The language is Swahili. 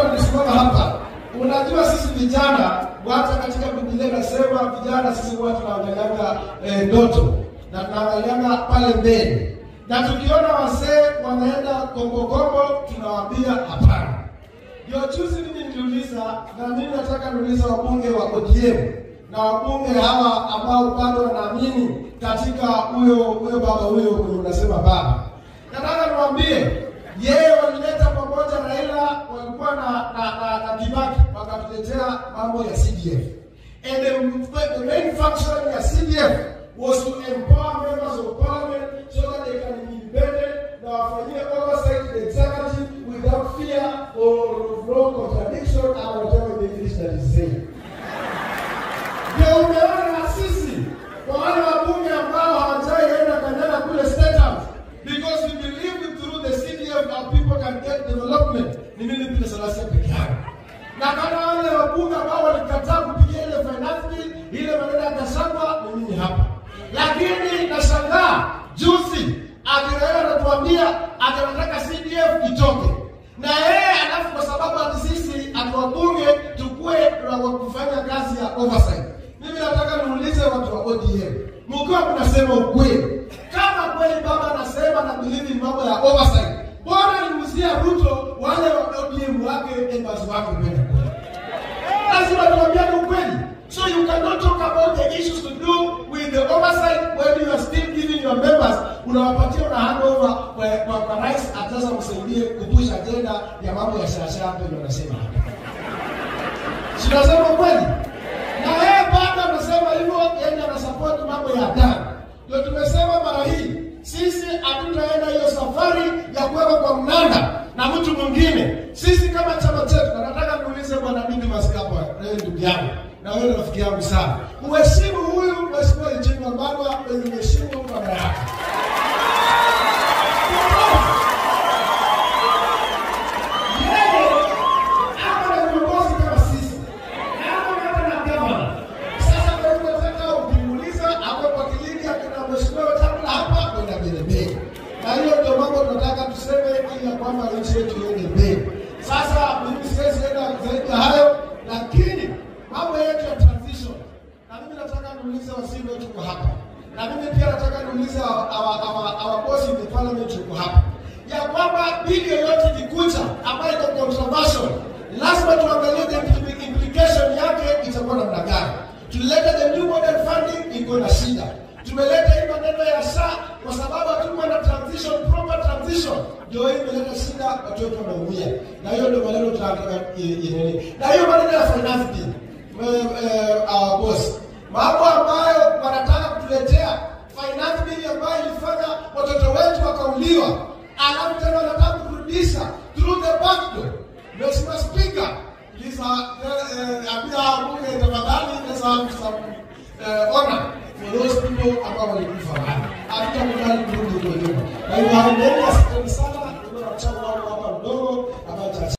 hapa tulisimama hapa. Unajua sisi vijana, hata katika Biblia inasema vijana sisi huwa tunaangalianga eh, ndoto na tunaangalianga pale mbele, na tukiona wasee wanaenda kombokombo tunawaambia hapana. Ndio juzi mimi niliuliza, na mimi nataka niulize wabunge wa ODM na wabunge hawa ambao bado wanaamini katika huyo huyo baba huyo mwenye unasema baba. Nataka niwaambie yeye walileta pamoja Raila, walikuwa na na, na, na Kibaki wakatuletea mambo ya CDF. And the, the main function ya CDF was to empower members of parliament so that they can be independent na wafanyie oversight the executive without fear or no contradiction or whatever the English that is saying. Ndio umeona sisi kwa wale wabunge ambao hawajaienda kanyaga kule state house because we believe that through the CDF our people can get development. Ni mimi Peter Salasya peke yangu. Na kama wale wabunge ambao walikataa kupigia ile finance bill, ile maneno ya Gachagua, ni mimi hapa. Lakini nashangaa juzi akiraia anatuambia ati anataka CDF itoke na yeye alafu kwa sababu ati sisi ati wabunge tukue na wa kufanya kazi ya oversight. Mimi nataka niulize watu wa ODM, mkiwa mnasema ukweli, kama kweli baba anasema na believe in mambo ya oversight, bora nimuzie Ruto wale wa ODM wake members wake kwenda kule. Lazima tuambiane ukweli. So you cannot talk about the issues to do with the oversight when you are still giving your members, unawapatia una hand over kwa, kwa, kwa rais ataweza msaidie kupush agenda ya mambo ya shasha hapo ndio nasema hapa. Si tunasema kweli? Na yeye bado anasema hivyo, yeye anasupport mambo ya damu. Ndio tumesema mara hii sisi hatutaenda hiyo safari ya kuweka kwa mnanda na mtu mwingine. Sisi kama chama chetu, na nataka niulize bwana Didmus hapa, wewe ndugu yangu na wewe rafiki yangu sana, uheshimu huyu mheshimiwa Eugene Wamalwa wenye uheshimu baba yake. Yeye ako na viongozi kama sisi, na ako na hata na gavana. Sasa kwa hivyo nataka ukimuuliza ako kwa kilindi akina mheshimiwa Wetangula hapa kwenda mbele mbele, na hiyo ndio mambo tunataka tuseme, ili ya kwamba nchi yetu iende mbele. Sasa mimi siwezi enda zaidi ya hayo, lakini mambo yetu ya transition, na mimi nataka niulize waziri wetu kwa hapa, na mimi pia nataka niulize our, our, our, our boss in the parliament yuko hapa ya kwamba bili yoyote ikikuja ambayo iko controversial, lazima tuangalie the impli- implication yake itakuwa namna gani. Tulileta the new model funding iko na shida, tumeleta hii maneno ya SHA kwa sababu hatukuwa na transition, proper transition, ndio hii imeleta shida, watu wetu wanaumia, na hiyo ndio maneno tunataka i- i- na hiyo maneno ya finance bill eh, eh, our boss, mambo ambayo wanataka kutuletea finance bill ambayo ilifanya watoto wetu wakauliwa, alafu tena wanataka kurudisha through the back door. Mheshimiwa Spika, please uh, uh, ambia bunge tafadhali let's have some uh, honor for those people ambao walikufa. Hatutakubali kurudi kwa nyuma. Kwa hivyo hayo